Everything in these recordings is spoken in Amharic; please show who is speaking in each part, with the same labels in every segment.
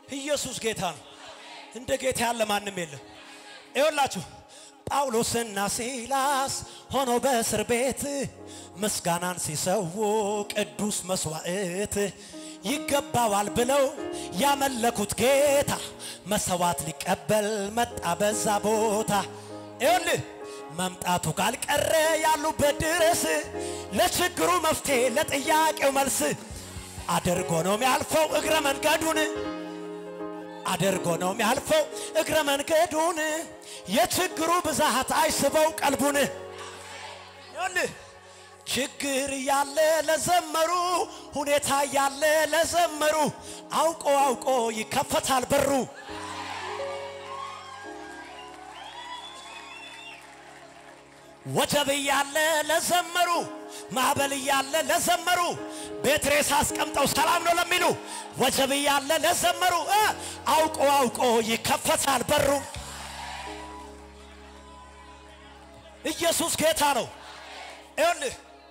Speaker 1: ኢየሱስ ጌታ ነው። እንደ ጌታ ያለ ማንም የለም። ይኸውላችሁ ጳውሎስና ሲላስ ሆኖ በእስር ቤት ምስጋናን ሲሰዉ ቅዱስ መስዋዕት ይገባዋል ብለው ያመለኩት ጌታ መሰዋት ሊቀበል መጣ በዛ ቦታ። ይኸውልህ መምጣቱ ካልቀረ ያሉበት ድረስ ለችግሩ መፍትሄ ለጥያቄው መልስ አድርጎ ነው የሚያልፈው እግረ መንገዱን አድርጎ ነው የሚያልፈው እግረ መንገዱን የችግሩ ብዛት አይስበው ቀልቡን ይኸውልህ ችግር ያለ ለዘመሩ ሁኔታ ያለ ለዘመሩ አውቆ አውቆ ይከፈታል በሩ ወጀብ እያለ ለዘመሩ ማዕበል እያለ ለዘመሩ ቤት ሬሳ አስቀምጠው ሰላም ነው ለሚሉ ወጀብ እያለ ለዘመሩ እ አውቆ አውቆ ይከፈታል በሩ። ኢየሱስ ጌታ ነው። ይኸውልህ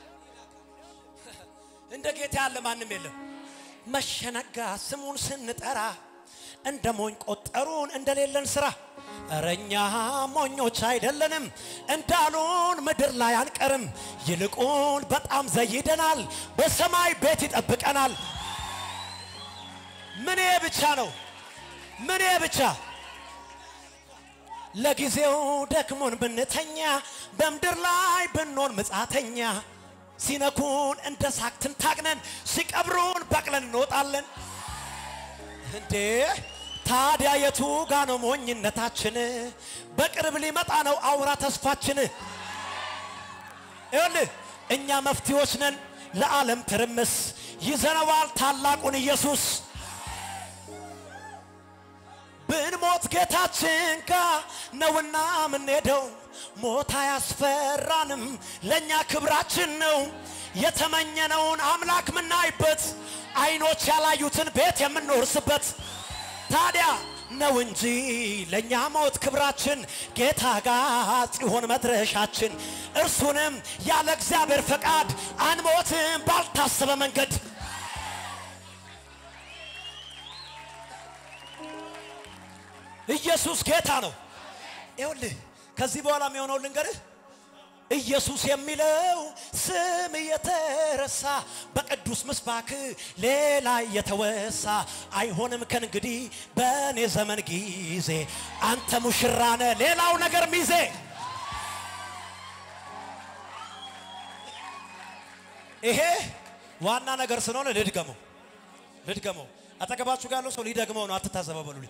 Speaker 1: እንደ ጌታ ያለ ማንም የለም። መሸነጋ ስሙን ስንጠራ እንደ ሞኝ ቆጠሩን እንደሌለን ስራ። እረኛ ሞኞች አይደለንም እንዳሉን ምድር ላይ አንቀርም። ይልቁን በጣም ዘይደናል፣ በሰማይ ቤት ይጠብቀናል። ምኔ ብቻ ነው ምኔ ብቻ ለጊዜው ደክሞን ብንተኛ በምድር ላይ ብንሆን ምጻተኛ ሲነኩን እንደ ሳክትን ታግነን ሲቀብሩን በቅለን እንወጣለን። እንዴ ታዲያ የቱ ጋ ነው ሞኝነታችን? በቅርብ ሊመጣ ነው አውራ ተስፋችን። ይኸውልህ እኛ መፍትሄዎች ነን ለዓለም ትርምስ፣ ይዘነዋል ታላቁን ኢየሱስ። ብንሞት ጌታችን ጋ ነውና ምንሄደው ሞት አያስፈራንም፣ ለእኛ ክብራችን ነው። የተመኘነውን አምላክ ምናይበት አይኖች ያላዩትን ቤት የምንወርስበት ታዲያ ነው እንጂ ለእኛ ሞት ክብራችን ጌታ ጋር ጽዮን መድረሻችን። እርሱንም ያለ እግዚአብሔር ፈቃድ አንሞትም ባልታሰበ መንገድ ኢየሱስ ጌታ ነው። ይኸውልህ ከዚህ በኋላ የሚሆነው ልንገርህ። ኢየሱስ የሚለው ስም እየተረሳ በቅዱስ ምስባክ ሌላ እየተወሳ አይሆንም ከእንግዲህ በእኔ ዘመን ጊዜ አንተ ሙሽራነ ሌላው ነገር ሚዜ ይሄ ዋና ነገር ስለሆነ ልድገመው ልድገመው አጠገባችሁ ጋር ያለው ሰው ሊደግመው ነው አትታዘበው በሉልኝ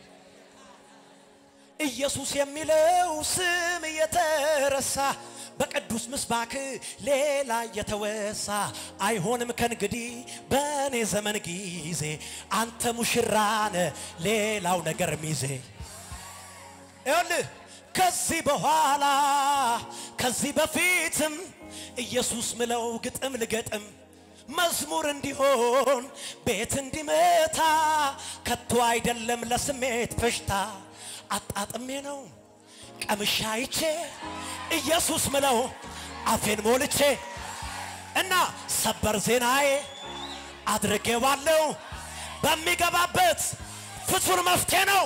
Speaker 1: ኢየሱስ የሚለው ስም እየተረሳ በቅዱስ ምስባክ ሌላ እየተወሳ አይሆንም ከእንግዲህ በእኔ ዘመን ጊዜ አንተ ሙሽራነ ሌላው ነገር ሚዜ ይኸውልህ ከዚህ በኋላ ከዚህ በፊትም ኢየሱስ ምለው ግጥም ልገጥም መዝሙር እንዲሆን ቤት እንዲመታ ከቶ አይደለም ለስሜት ፈሽታ አጣጥሜ ነው ቀምሻ አይቼ ኢየሱስ ምለው አፌን ሞልቼ እና ሰበር ዜናዬ አድርጌዋለሁ በሚገባበት ፍቱን መፍትሄ ነው።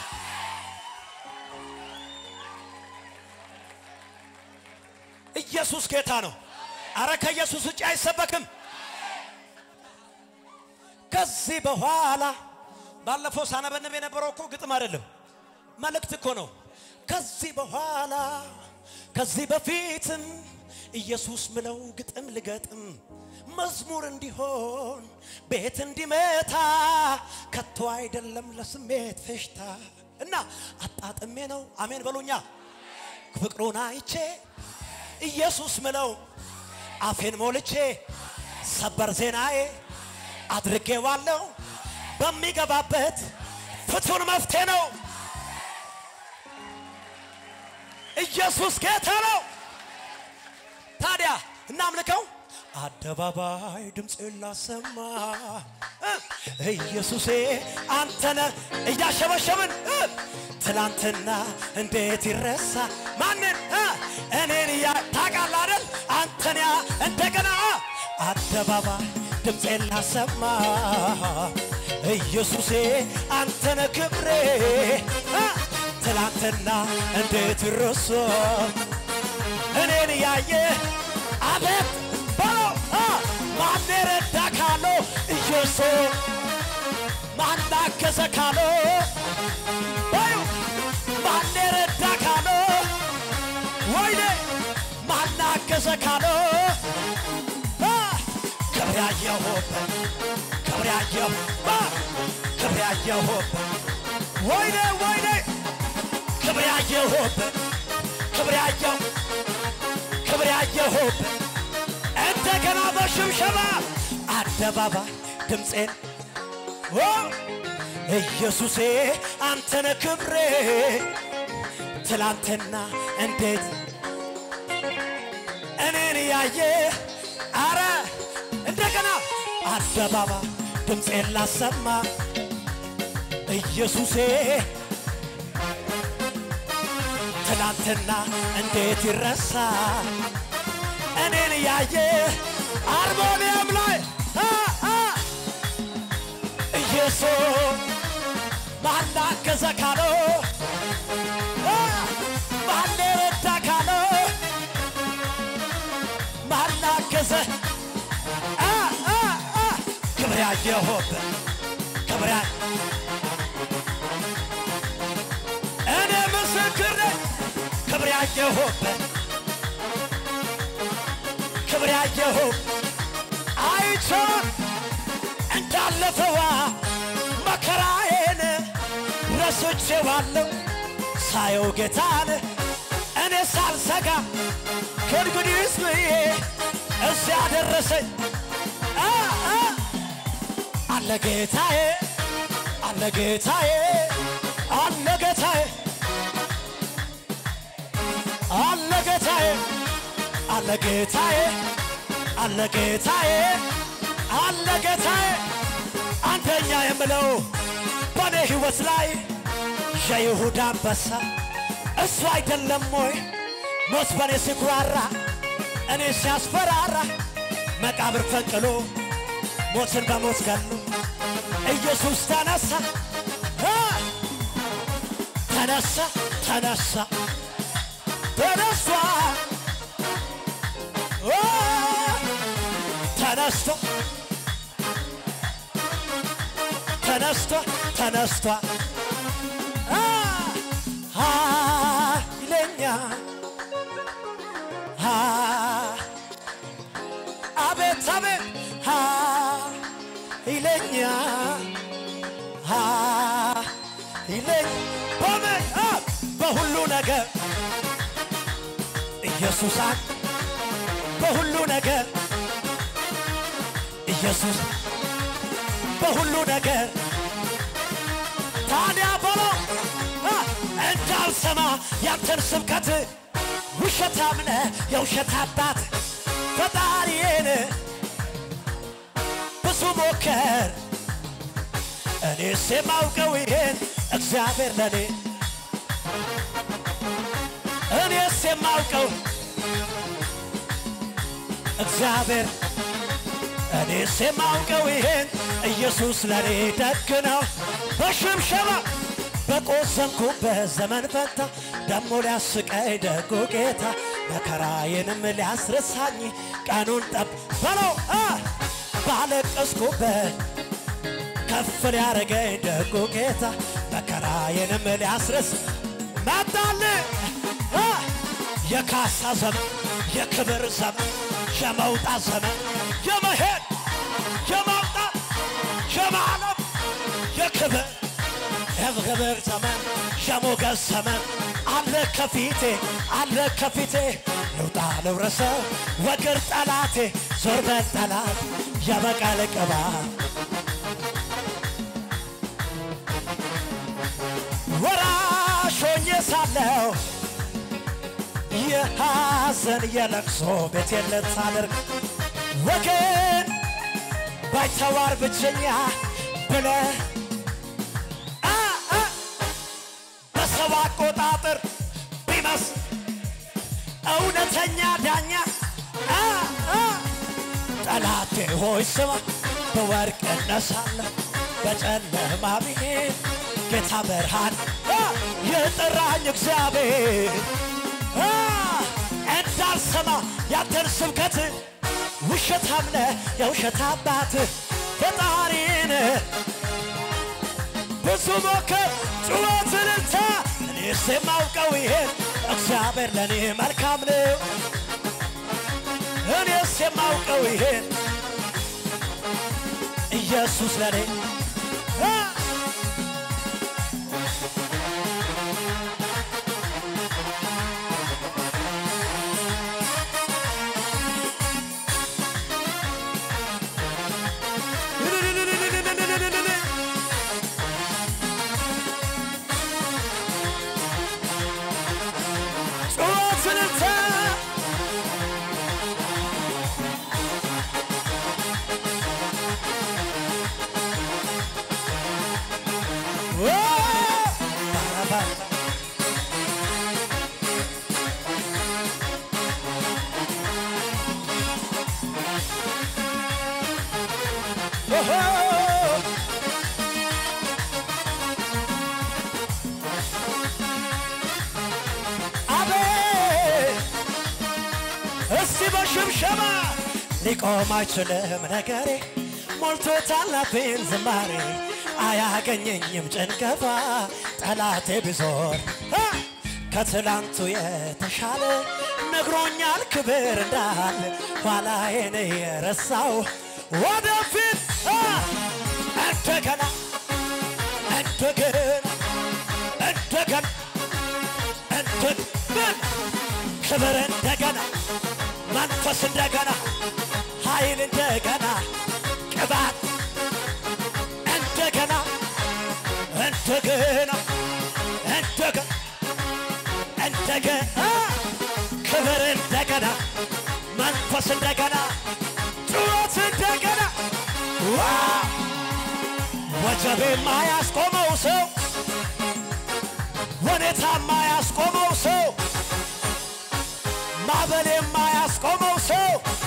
Speaker 1: ኢየሱስ ጌታ ነው። አረ ከኢየሱስ ውጭ አይሰበክም። ከዚህ በኋላ ባለፈው ሳነበንብ የነበረው እኮ ግጥም አይደለም መልእክት እኮ ነው። ከዚህ በኋላ ከዚህ በፊትም ኢየሱስ ምለው ግጥም ልገጥም መዝሙር እንዲሆን ቤት እንዲመታ ከቶ አይደለም ለስሜት ፈሽታ እና አጣጥሜ ነው። አሜን በሉኛ። ፍቅሩን አይቼ ኢየሱስ ምለው አፌን ሞልቼ ሰበር ዜናዬ አድርጌዋለሁ በሚገባበት ፍቱን መፍትሄ ነው። ኢየሱስ ጌታ ነው። ታዲያ እናምልከው። አደባባይ ድምፅ ላሰማ ኢየሱሴ አንተነ እያሸበሸብን ትላንትና እንዴት ይረሳ ማንን እኔን እያ ታውቃለህ አይደል አንተን ያ እንደገና አደባባይ ድምፄ ላሰማ ኢየሱሴ አንተነ ክብሬ አ፣ ትላንትና እንዴት ረሶ እኔን ያየ አቤት በለው አ፣ ማን ረዳ ካለው ኢየሱስ ማን አገዘ ካለው በዩ ማን ረዳ ካለው ወይኔ ማን አገዘ ካለው አ፣ ክብር ያየሁበት ክብር ያየሁ አ፣ ክብር ያየሁበት ወይኔ ወይኔ ክብር ያየሁበት ክብር ያየሁ ክብር ያየሁበት እንደገና በሽብሸባ አደባባይ ድምፄን ኦ ኢየሱሴ አንተነ ክብሬ ትላንትና እንዴት እኔን ያየ አረ እንደገና አደባባይ ድምፄን ላሰማ ኢየሱሴ ትናንትና እንዴት ይረሳ እኔን ያየ አርሞኒየም ላይ አ፣ አ፣ ኢየሱስ ማን አገዘ ካለው አ፣ ማን ረዳ ካለው ማን አገዘ አ፣ አ፣ አ፣ ክብር ያየሁበት ክብር ያ እኔ ምስክር ነኝ ክብር ያየሁበት ክብር ያየሁት አይቼዋለሁ እንዳለፈዋ መከራዬን ረስቼዋለሁ ሳየው ጌታን እኔ ሳልሰጋ ከእንግዲህስ ብዬ እዚያ ደረሰኝ አ፣ አ፣ አለ ጌታዬ አለ ጌታዬ አለ ጌታዬ አለ ጌታዬ አለ ጌታዬ አለ ጌታዬ አለ ጌታዬ አንደኛ የምለው በእኔ ሕይወት ላይ የይሁዳ አንበሳ እሱ አይደለም ወይ ሞት በእኔ ሲኩራራ እኔ ሲያስፈራራ መቃብር ፈንቅሎ ሞትን በሞት ገሎ ኢየሱስ ተነሳ አ! ተነሳ ተነሳ ተነሳ ኦ! ተነስቶ ተነስቶ ተነስቶ አ! ኃይለኛ አ! አቤት አቤት ኃይለኛ ኃይለኛ በምን አ! በሁሉ ነገር ኢየሱስ አ- በሁሉ ነገር ኢየሱስ በሁሉ ነገር ታዲያ በለው አ! እንዳልሰማ ያንተን ስብከት ውሸታም ነህ የውሸት አባት ፈጣሪዬን ብዙ ሞከር እኔስ የማውቀው ይሄን እግዚአብሔር ለኔ እኔስ የማውቀው እግዚአብሔር እኔስ የማውቀው ይሄን ኢየሱስ ለኔ ደግ ነው። በሽብሸባ በቆዘንኩበት ዘመን ፈታ ደሞ ሊያስቀኝ ደጉ ጌታ መከራዬንም ሊያስረሳኝ ቀኑን ጠብ በለው አ! ባለቀስኩበት ከፍ ሊያረገኝ ደጉ ጌታ መከራዬንም ሊያስረስ መጣል አ! የካሳ ዘመን የክብር ዘመን የመውጣት ዘመን የመሄድ የማውጣት የማለፍ የክብር የክብር ዘመን የሞገስ ዘመን አለ ከፊቴ አለ ከፊቴ ልውጣ ልውረሰው ወግር ጠላቴ ዞር በል ጠላት የበቀል ቅባት ወራሽ ሆኜ ሳለሁ የሐዘን የለቅሶ ቤቴን ልታደርግ ወገን ባይተዋር ብቸኛ ብለ አ አ በሰው አቆጣጠር ቢመስ እውነተኛ ዳኛ አ አ ጠላቴ ሆይ ስማ በወርቅ እነሳለሁ በጨለማ ብሄድ ጌታ ብርሃን አ፣ የጠራኝ እግዚአብሔር አ፣ እንዳልሰማ ያንተን ስብከት ውሸታም ነህ የውሸት አባት ፈጣሪን ብዙ ሞከር ጩኸት እልልታ እኔስ የማውቀው ይሄን እግዚአብሔር ለእኔ መልካም ነው እኔስ የማውቀው ይሄን ኢየሱስ ለእኔ አ! ጩኸት እልልታ ኦ! ባራባራ ኦሆ! አቤት እስቲ በሽብሸባ ሊቆም አይችልም ነገሬ ሞልቶታል አፌን ዝማሬ አያገኘኝም ጭንገፋ ጠላቴ ቢዞር አ! ከትላንቱ የተሻለ ነግሮኛል ክብር እንዳለ ኋላዬን የረሳው ወደፊት አ! እንደገና እንደገና እንደገና እንደገና ክብር እንደገና መንፈስ እንደገና ኃይል እንደገና ቅባት እንደገና እንደገና እንደገና እንደገና ክብር እንደገና መንፈስ እንደገና ጩኸት እንደገና ዋ ወጀቤ ማያስቆመው ሰው ሁኔታ ማያስቆመው ሰው ማዕበል የማያስቆመው ሰው